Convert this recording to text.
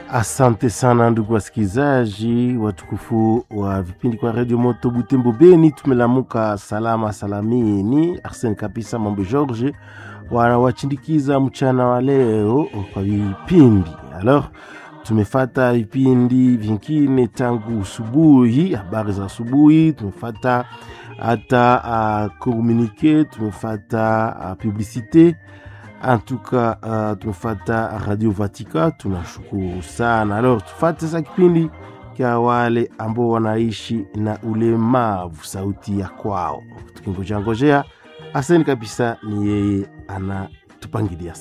Asante sana ndugu wasikilizaji watukufu wa vipindi kwa redio moto Butembo Beni, tumelamuka salama salamini. Arsene kabisa mambo George wanawachindikiza mchana wa leo kwa vipindi alors tumefata vipindi vingine tangu asubuhi, habari za asubuhi, tumefata hata uh, komunike, tumefata uh, publicite antuka uh, tumefata Radio Vatika, tunashukuru sana. Alors tufate sasa kipindi kya wale ambao wanaishi na ulemavu, sauti ya kwao, tukingojea ngojea. Aseni kabisa, ni yeye anatupangilia